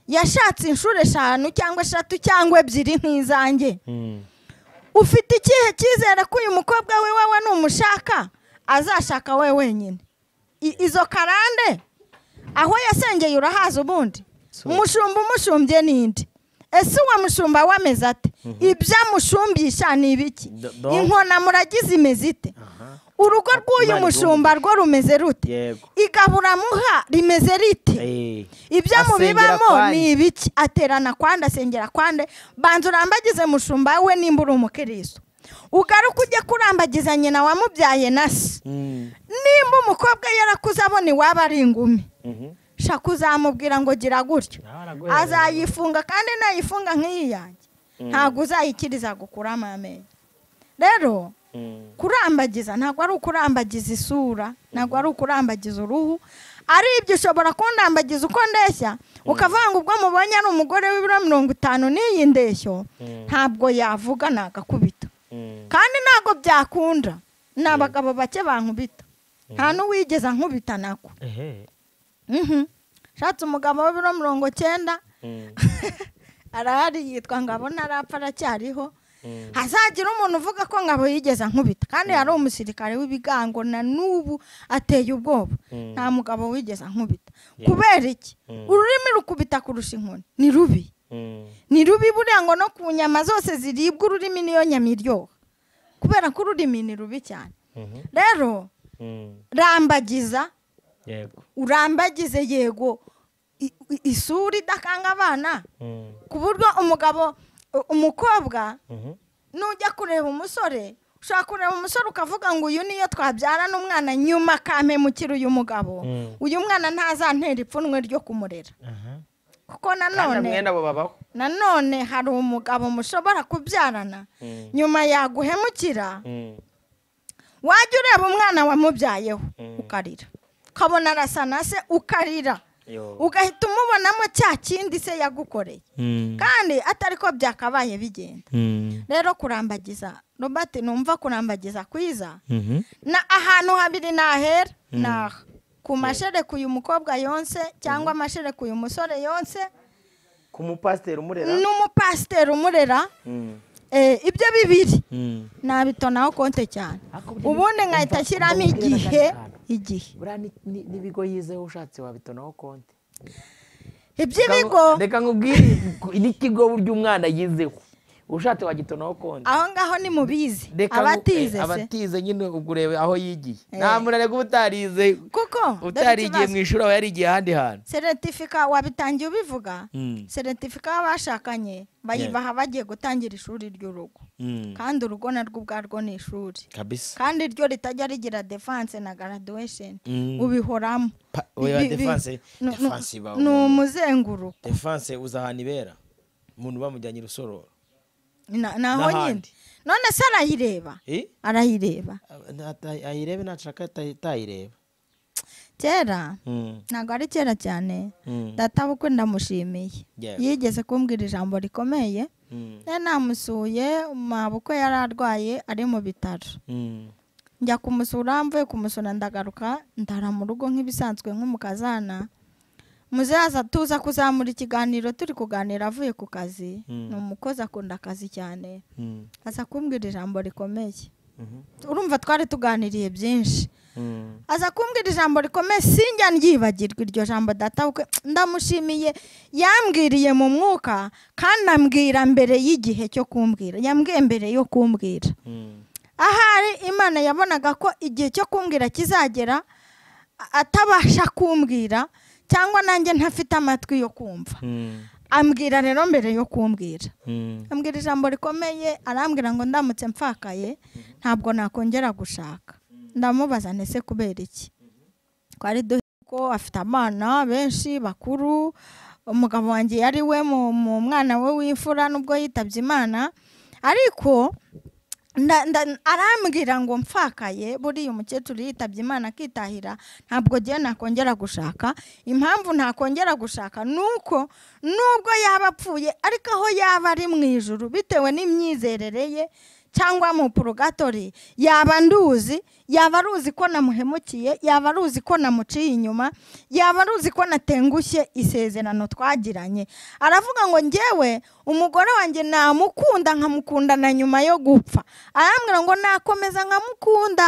yashatse inshuro eshanu cyangwa eshatu cyangwa ebyiri nk'izanjye ufite ikihe cyizere ko uyu mukobwa we wawe numushaka azashaka we wenyine I- izo karande aho yasengeye urahaza ubundi umushumba umushumbye n'indi ese uwo mushumba we ameze ate ibyo amushumbisha ni ibiki Do- do- inkona muragize imeze ite urugo rw'uyu Imana mushumba rwo rumeze rute yego igaburamuha rimeze rite Eh, ibyo Asengera mubibamo kwande. ni ibiki aterana kwande asengera kwande banza urambagize mushumba we nimba uri umukiristo ugaruke ujye kurambagiza nyina wamubyaye na se mm, nimba umukobwa yarakuze abona iwaba ari ingumi mhm. shaka uzamubwira ngo gira gutyo Araguhereza. azayifunga kandi nayifunga nk'iyi yanjye ntabwo uzayikiriza gukuramo amenyo rero Mm, kurambagiza ntabwo ari ukurambagiza isura ntabwo ari ukurambagiza uruhu ari ibyo ushobora kundambagiza uko ndeshya ukavuga ngo ubwo mubonye ari umugore w'ibiro mirongo itanu n'iyi ndeshyo ntabwo yavuga ni agakubito kandi ntabwo byakunda ni abagabo bake bankubita nta n'uwigeze ankubita nako Mhm. Shatse umugabo w'ibiro mirongo cyenda arahari yitwa ngabo ntarapfa aracyariho hazagira umuntu uvuga ko ngabo yigeze ankubita kandi hari umusirikare w'ibigango na n'ubu ateye ubwoba nta mugabo wigeze ankubita kubera iki ururimi rukubita kurusha inkoni ni rubi ni rubi buriya ngo no ku nyama zose ziribwa ururimi niyo nyama iryoha kubera ko ururimi ni rubi cyane rero rambagiza yego urambagize yego i- i- isura idakanga abana ku buryo umugabo u- umukobwa nujya kureba umusore ushobora kureba umusore ukavuga ngo uyu niyo twabyarana umwana nyuma akampemukira uyu mugabo uyu mwana ntazantera ipfunwe ryo kumurera kuko Kandi nanone mwene abo babaho nanone hari umugabo mushobora kubyarana nyuma yaguhemukira wajya ureba umwana wamubyayeho ukarira ukabona arasa na se ukarira ugahita umubonamo cya kindi se yagukoreye kandi atari ko byakabaye bigenda rero kurambagiza robert numva kurambagiza kwiza na ahantu habiri nahera ni aha ku mashereka uyu mukobwa yonse cyangwa amashereka uyu musore yonse ku mupasiteri umurera n'umupasiteri umurera Eh, ibyo bibiri nabitoneraho konte cyane ubundi nkahita ashyiramo igihe igihe buriya ni- ni- n'ibigo yizeho ushatse wabitonaho konti iby'ibigo reka nkubwire n'ikigo burya umwana yizeho ushatse wagitonaho konti aho ngaho ni mubizi Reka nku- abatize eh, se abatize nyine ubwo urebe aho yigiye Eh. nta muntu areka ubutarize kuko utarigiye mu ishuri aba yarigiye ahandi hantu seretifika wabitangiye ubivuga Mm. seretifika y'abashakanye bayibaha bagiye gutangira ishuri ry'urugo kandi urugo narwo ubwarwo ni ishuri kabisa kandi ryo ritajya rigira defanse na graduation ubihoramo Pa- oya, Bi- bi- defense- nu- nu- defense iba ni umuntu. umuzenguruko defanse uzi ahantu ibera umuntu bamujyanye urusororo Na- naho nyine N'ahandi. none se arayireba Eh? arayireba ayirebe nashaka atayireba kera ntabwo ari kera cyane data bukwe ndamushimiye Yes. yigeze kumbwira ijambo rikomeye nari namusuye mabukwe yari arwaye ari mu bitaro njya kumusura mvuye kumusura ndagaruka ndara mu rugo nk'ibisanzwe nk'umukazana muzaza tuza kuzamura ikiganiro turi kuganira avuye ku kazi ni umukozi akunda akazi cyane aza kumbwira ijambo rikomeye urumva twari tuganiriye byinshi aza kumbwira ijambo rikomeye sinjya ryibagirwa iryo jambo data bukwe ndamushimiye yambwiriye mu mwuka kandi ambwira mbere y'igihe cyo kumbwira yambwiye mbere yo kumbwira ahari imana yabonaga ko igihe cyo kumbwira kizagera a- atabasha kumbwira cyangwa nanjye ntafite amatwi yo kumva ambwira rero mbere yo kumbwira ambwira ijambo rikomeye arambwira ngo ndamutse mfakaye ntabwo nakongera gushaka ndamubaza ndetse kubera iki twari duhe ko afite abana benshi bakuru umugabo wanjye yari we mu- mu mwana we w'imfura nubwo yitabye imana ariko nda- nda- arambwira ngo mfakaye buriya umukecuru yitabye imana akitahira ntabwo agiye nakongera gushaka impamvu ntakongera gushaka ni uko nubwo yaba apfuye ariko aho yaba ari mu ijuru bitewe n'imyizerere ye cyangwa mu purugatori yaba nduzi yaba aruzi ko namuhemukiye yaba aruzi ko namuciye inyuma yaba aruzi ko natengushye isezerano twagiranye aravuga ngo ngewe umugore wanjye namukunda nkamukundana nyuma yo gupfa arambwira ngo nakomeza nkamukunda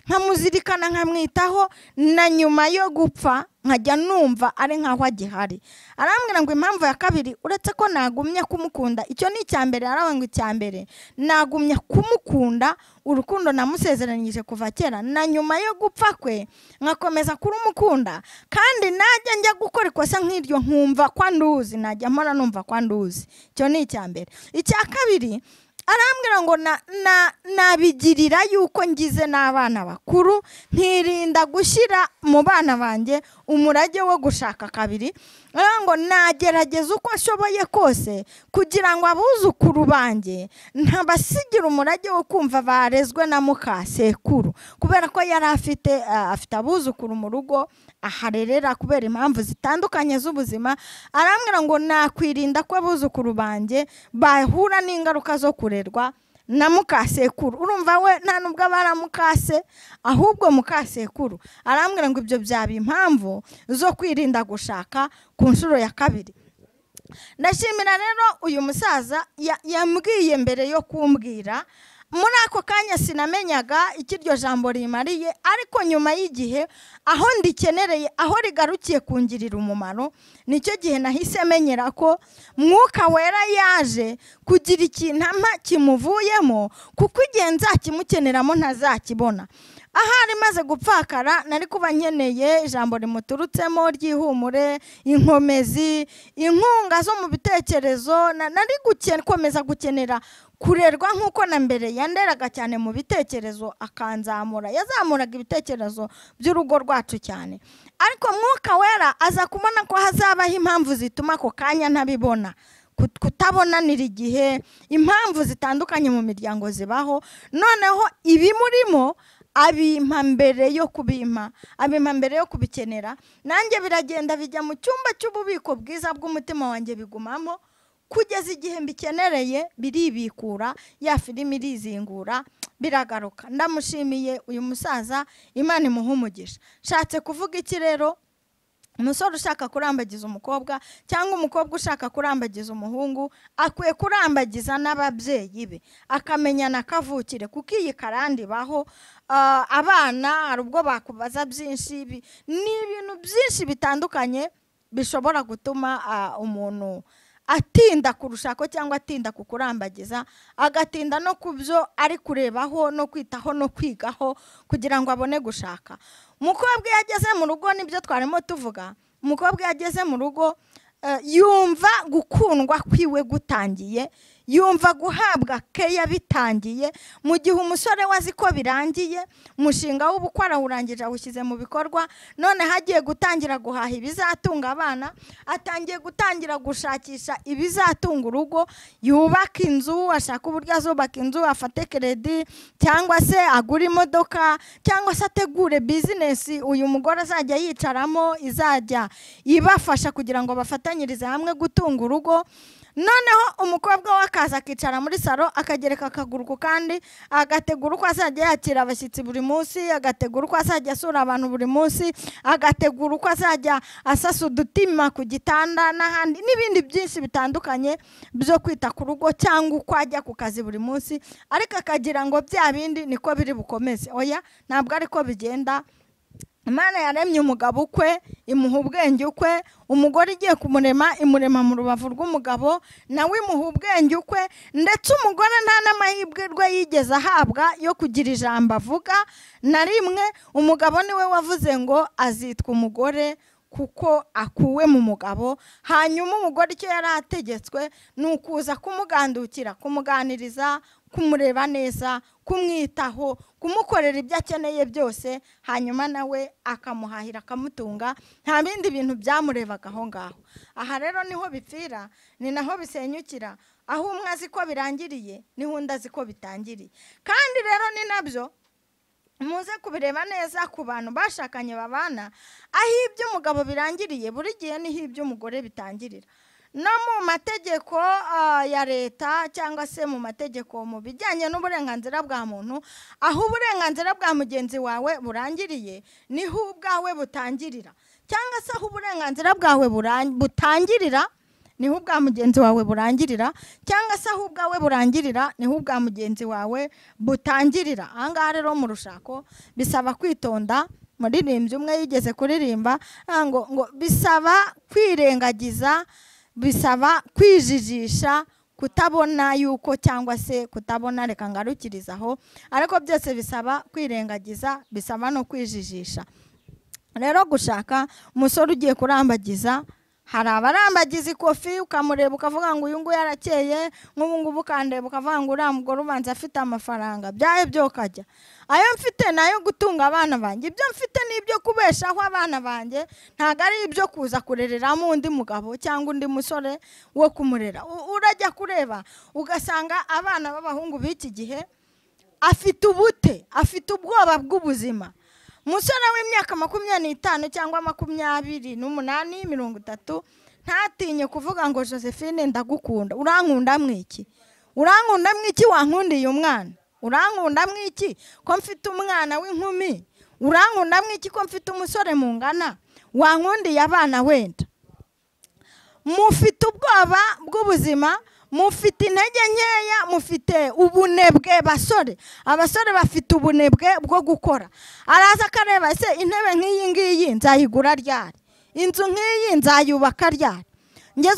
nkamuzirikana nkamwitaho na nyuma yo gupfa nkajya numva ari nkaho agihari arambwira ngo impamvu ya kabiri uretse ko nagumye kumukunda icyo ni icya mbere aravuga ngo icya mbere nagumye kumukunda urukundo namusezeranyije kuva kera na nyuma yo gupfa kwe nkakomeza kurumukunda kandi najya njya gukora ikosa nk'iryo nkumva ko nduzi najya mpora numva ko nduzi icyo ni icya mbere icya kabiri arambwira ngo na- na- nabigirira yuko ngize n'abana bakuru nkirinda gushyira mu bana banjye umurage wo gushaka kabiri arambwira ngo nagerageza uko nshoboye kose kugira ngo abuzukuru banjye ntabasigira umurage wo kumva barezwe na muka sekuru kubera ko yari afite ah, afite abuzukuru mu rugo aharerera kubera impamvu zitandukanye z'ubuzima arambwira ngo nakwirinda ko abuzukuru banjye bahura n'ingaruka zo kurerwa na mukasekuru urumva we nta nubwo aba ari amukase ahubwo mukasekuru arambwira ngo ibyo byaba impamvu zo kwirinda gushaka ku nshuro ya kabiri ndashimira rero uyu musaza ya- yambwiye mbere yo kumbwira muri ako kanya sinamenyaga icyo iryo jambo rimariye ariko nyuma y'igihe aho ndikenereye aho rigarukiye kungirira umumaro nicyo gihe nahise menyera ko mwuka wera yaje kugira ikinama kimuvuyemo kuko igihe nzakimukeneramo ntazakibona aha ari maze gupfakara nari kuba nkeneye ijambo rimuturutsemo ry'ihumure inkomezi inkunga zo mu bitekerezo na- nari guke- komeza gukenera kurerwa nk'uko na mbere yanderaga cyane mu bitekerezo akanzamura yazamuraga ibitekerezo by'urugo rwacu cyane ariko mwuka wera aza kubona ko hazabaho impamvu zituma ako kanya ntabibona kut- kutabonanira igihe impamvu zitandukanye mu miryango zibaho noneho ibimurimo abimpa mbere yo kubimpa abimpa mbere yo kubikenera nanjye biragenda bijya mu cyumba cy'ububiko bwiza bw'umutima wanjye bigumamo kugeza igihe mbikenereye biribikura ya filime irizingura biragaruka ndamushimiye uyu musaza imana imuha umugisha nshatse kuvuga iki rero umusore ushaka kurambagiza umukobwa cyangwa umukobwa ushaka kurambagiza umuhungu akwiye kurambagiza n'ababyeyi be akamenyana akavukire kuko iyi karande ibaho ah, abana hari ubwo bakubaza byinshi bi- ni ibintu byinshi bitandukanye bishobora gutuma ah, umuntu atinda kurushako cyangwa atinda kukurambagiza agatinda no ku byo ari kurebaho no kwitaho no kwigaho kugira ngo abone gushaka umukobwa iyo ageze mu rugo nibyo twarimo tuvuga umukobwa iyo ageze mu rugo eh, yumva gukundwa kwiwe gutangiye yumva guhabwa keya bitangiye mu gihe umusore we azi ko birangiye umushinga w'ubukwe arawurangije awushyize mu bikorwa noneho agiye gutangira guhaha ibizatunga abana atangiye gutangira gushakisha ibizatunga urugo yubaka inzu ashaka uburyo azubaka inzu afate keredi cyangwa se agure imodoka cyangwa se ategure bizinesi uyu mugore azajya yicaramo izajya ibafasha kugira ngo bafatanyirize hamwe gutunga urugo noneho umukobwa we akaza akicara muri salo akagereka akaguru ku kandi agategura uko azajya yakira abashyitsi buri munsi agategura uko azajya asura abantu buri munsi agategura uko azajya asasa udutima ku gitanda n'ahandi n'ibindi byinshi bitandukanye byo kwita ku rugo cyangwa uko ajya ku kazi buri munsi ariko akagira ngo bya bindi niko biri bukomeze oya ntabwo ariko bigenda imana yaremye umugabo ukwe imuha ubwenge ukwe umugore igiye kumurema imurema mu rubavu rw'umugabo nawe imuha ubwenge ukwe ndetse umugore nta n'amahirwe rwe yigeze ahabwa yo kugira ijambo avuga na rimwe umugabo niwe wavuze ngo azitwa umugore kuko akuwe mu mugabo hanyuma umugore icyo yari ategetswe ni ukuza kumugandukira kumuganiriza kumureba neza kumwitaho kumukorera ibyo akeneye byose hanyuma nawe akamuhahira akamutunga nta bindi bintu byamurebaga aho ngaho aha rero niho bipfira ni naho bisenyukira aho umwe azi ko birangiriye niho undi azi ko bitangiriye kandi rero ni nabyo muze kubireba neza ku bantu bashakanye babana aho iby'umugabo birangiriye buri gihe niho iby'umugore bitangirira no mu mategeko ah, ya leta cyangwa se mu mategeko mu bijyanye n'uburenganzira bwa muntu aho uburenganzira bwa mugenzi wawe burangiriye niho ubwawe butangirira cyangwa se aho uburenganzira bwawe buran- butangirira niho ubwa mugenzi wawe burangirira cyangwa se aho ubwawe burangirira niho ubwa mugenzi wawe butangirira ahangaha rero mu rushako bisaba kwitonda muririmbyi umwe yigeze kuririmba ah, ngo ngo bisaba kwirengagiza bisaba kwijijisha kutabona yuko cyangwa se kutabona reka ngarukirizaho ariko byose bisaba kwirengagiza bisaba no kwijijisha rero gushaka umusore ugiye kurambagiza hari abarambagiza ikofi ukamureba ukavuga ngo uyu nguyu arakeye nk'ubu ngubu ukandeba ukavuga ngo uriya mugore ubanza afite amafaranga byahe byo ukajya ayo mfite ni ayo gutunga abana banjye ibyo mfite ni ibyo kubeshaho abana banjye ntabwo ari ibyo kuza kurereramo undi mugabo cyangwa undi musore wo kumurera U- urajya kureba ugasanga abana b'abahungu b'iki gihe afite ubute afite ubwoba bw'ubuzima umusore w'imyaka makumyabiri n'itanu cyangwa makumyabiri n'umunani mirongo itatu ntatinye kuvuga ngo josephine ndagukunda urankunda mwiki urankunda mwiki wankundiye umwana urankunda mwiki ko mfite umwana w'inkumi urankunda mwiki ko mfite umusore mungana wankundiye abana wenda mufite ubwoba bw'ubuzima mufite intege nkeya mufite ubunebwe basore abasore bafite ubunebwe bwo gukora araza akareba ese intebe nk'iyi ngiyi nzayigura ryari inzu nk'iyi nzayubaka ryari ngeze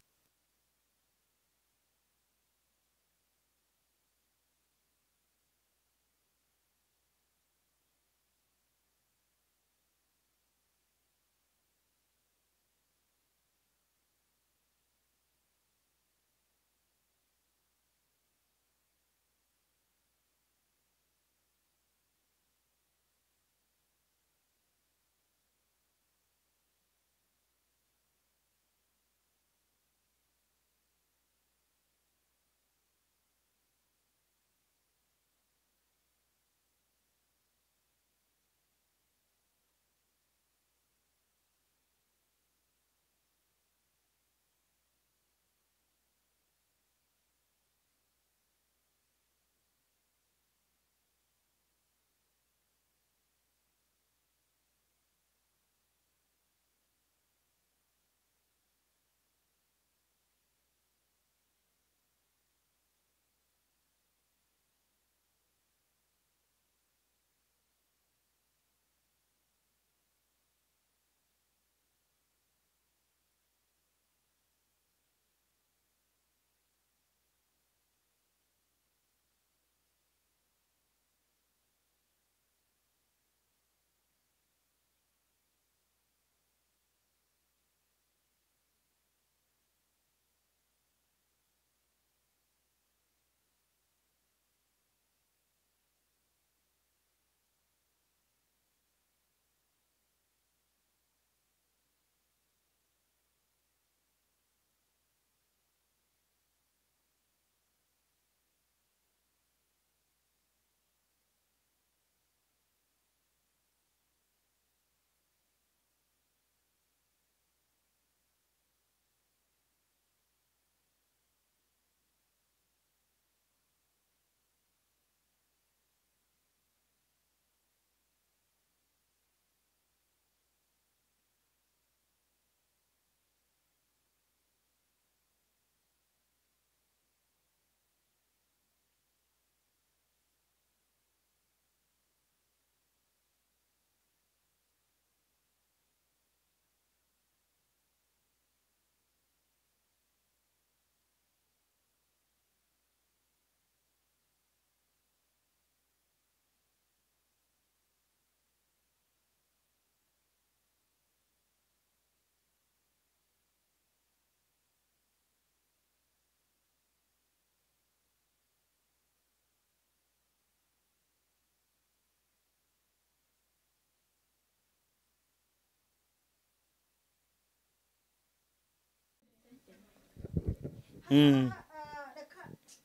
reka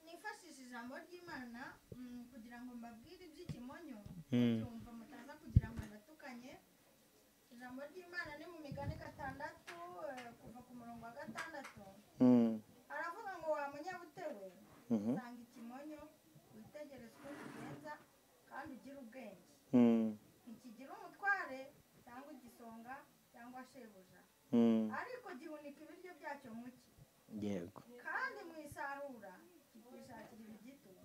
nifashishe ijambo ry'imana mm, kugira ngo mbabwire iby'ikimonyo byumva mutaza kugira ngo ndatukanye ijambo ry'imana ni mu migani gatandatu eh, kuva ku murongo wa gatandatu aravuga ngo wa munyabutewe usanga ikimonyo witegereze uko kigenza kandi ugire ubwenge ntikigira umutware cyangwa igisonga cyangwa shebuja ariko gihunika ibiryo byacyo mu cyi yego kandi mu isarura kikishakira ibigitunga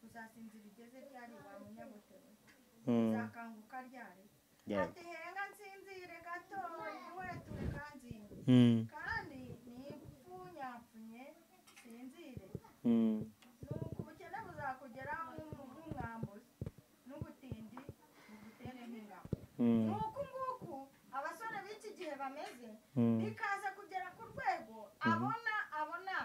uzasinzira igeze ryari wa munyabutewe uzakanguka ryari Yeah. ati henga nsinzire gato iwe turi kanzinga kandi nipfunyapfunye sinzire nuko ubukene buzakugera nk'umwambuzi n'ubutindi bugutere nk'ingabo nuko nguku abasore b'iki gihe bameze bikaza kugera ku rwego abona abona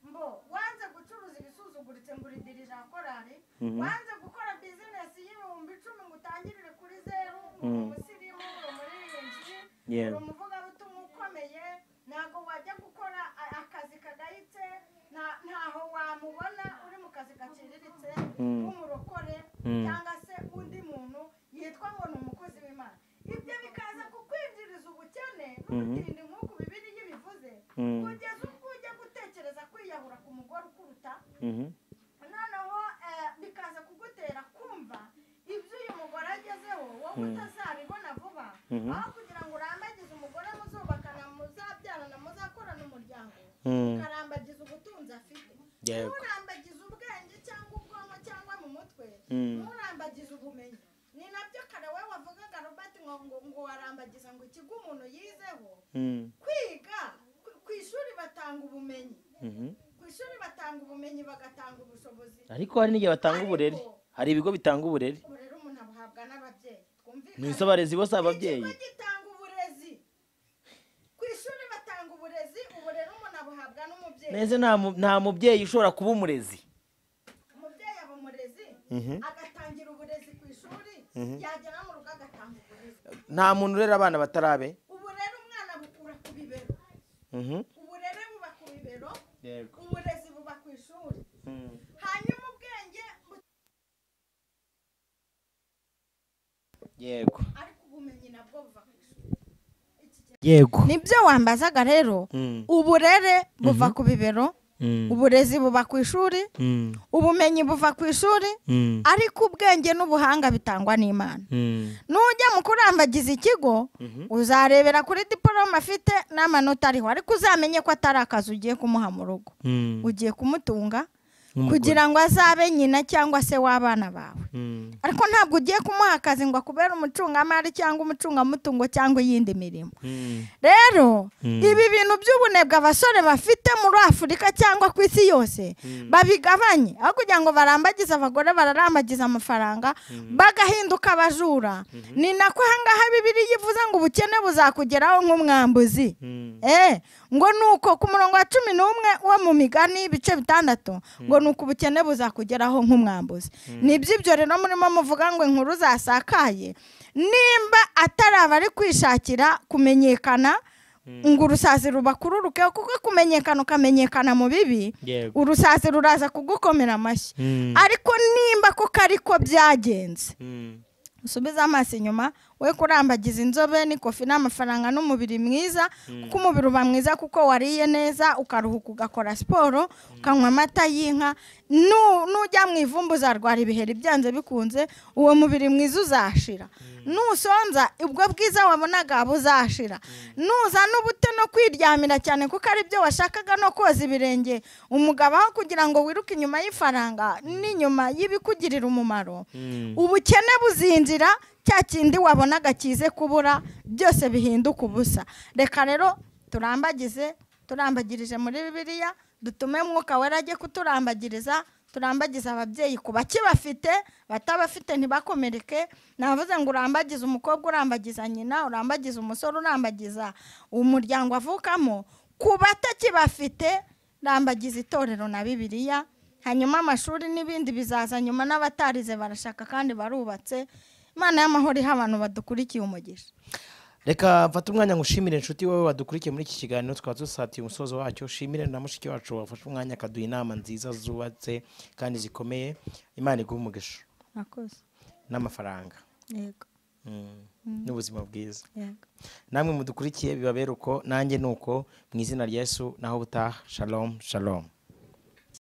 mbo wanze gucuruza ibisuzuguritse ngo uridirije korari wanze gukora bizinesi y'ibihumbi icumi ngo utangirire kuri zeru ngo uri umusirimu uri umuririmbyi uri Yeah. umuvugabutumwa ukomeye ntabwo wajya gukora a- akazi kagayitse nta- ntaho wamubona uri mu kazi gaciriritse nk'umurokore cyangwa se undi muntu yitwa ngo ni umukozi w'imana ibyo bikaza kukwinjiriza ubukene n'ubutindi nk'uko bibiriya bivuze kugeza ubwo ujya gutekereza kwiyahura ku mugore ukuruta wowe utazabibona vuba aho kugira ngo urambagize umugore muzubakana muzabyarana muzakorana umuryango ukarambagiza ubutunzi afite Yego. nturambagize ubwenge cyangwa ubwonko cyangwa mu mutwe nturambagize ubumenyi ni nabyo kare we wavugaga robert ngo ngo ngo warambagiza ngo ikigo umuntu yizeho kwiga ku- ku ishuri batanga ubumenyi ku ishuri batanga ubumenyi bagatanga ubushobozi ariko hari n'igihe batanga Ariko- uburere hari ibigo bitanga uburere ubwo rero umuntu abuhabwa n'ababyeyi ni twumvikane izo abarezi bose ababyeyi ikigo gitanga uburezi ku ishuri batanga uburezi ubu rero umuntu abuhabwa n'umubyeyi neza nta mu- nta mubyeyi ushobora kuba umurezi umubyeyi aba umurezi agatangira uburezi ku ishuri yagera mu rugo agatanga uburezi nta muntu urera abana batarabe ubu rero umwana bukura ku bibero Mhm. uburere buba ku bibero Yego. uburezi buba ku ishuri Mm. hanyuma ubwenge bu- yego ariko ubumenyi nabwo buva ku ishuri yego nibyo wambazaga rero Mm. uburere buva ku bibero Mm. uburezi buba ku ishuri Mm. ubumenyi buva ku ishuri Mm. ariko ubwenge n'ubuhanga bitangwa n'imana Mm. nujya mu kurambagiza ikigo uzarebera kuri diporome afite n'amanota ariho ariko uzamenye ko atari akazi ugiye kumuha mu rugo Mm. ugiye kumutunga Nk'umugore. kugira ngo azabe nyina cyangwa se w'abana bawe Mm. ariko ntabwo ugiye kumuha akazi ngo akubere umucungamari cyangwa umucungamutungo cyangwa iyindi mirimo Mm. rero ibi bintu by'ubunebwe abasore bafite muri afurika cyangwa ku isi yose babigabanye aho kugira ngo barambagize abagore bararambagiza amafaranga bagahinduka abajura ni nako ahangaha bibiriya ivuze ngo ubukene buzakugeraho nk'umwambuzi Eh, ngo ni uko ku murongo wa cumi n'umwe wo mu migani ibice bitandatu ngo ni uko ubukene buzakugeraho nk'umwambuzi ni by'ibyo rero murimo muvuga ngo inkuru zasakaye nimba atari abari kwishakira kumenyekana ngo urusazi rubakururukeho kuko kumenyekana ukamenyekana mu bibi Yego. urusazi ruraza kugukomera amashyi Mm. ariko nimba koko ariko byagenze Mm. usubize amaso inyuma we kurambagiza inzobe n'ikofi n'amafaranga n'umubiri mwiza kuko umubiri uba mwiza kuko wariye neza ukaruhuka ugakora siporo ukanywa amata y'inka Nu- nujya mu ivumbu uzarwara ibiheri byanze bikunze uwo mubiri mwiza uzashira nusonza ubwo bwiza wabonaga buzashira nuza n'ubute no kwiryamira cyane kuko ari byo washakaga no koza ibirenge umugabo aho kugira ngo wiruke inyuma y'ifaranga n'inyuma y'ibikugirira umumaro ubukene buzinjira cya kindi wabonaga kize kubura byose bihinduka ubusa reka rero turambagize turambagirije muri bibiliya dutume mwuka wera ajye kuturambagiriza turambagize ababyeyi ku bakibafite batabafite ntibakomereke navuze ngo urambagize umukobwa urambagiza nyina urambagize umusore urambagiza umuryango avukamo ku batakibafite rambagiza itorero na bibiliya hanyuma amashuri n'ibindi bizaza nyuma n'abatarize barashaka kandi barubatse imana y'amahoro iha abantu badukurikiye umugisha reka mfate umwanya ngo ushimire inshuti wowe wadukurikiye muri iki kiganiro tukaba dusatiye umusozo wacyo ushimire na mushiki wacu wafashe umwanya akaduha inama nziza zubatse kandi zikomeye imana iguha umugisha mwakoze n'amafaranga yego Mm. n'ubuzima bwiza yego namwe mudukurikiye bibabera uko nanjye ni uko mu izina rya yesu naho butaha shalom shalom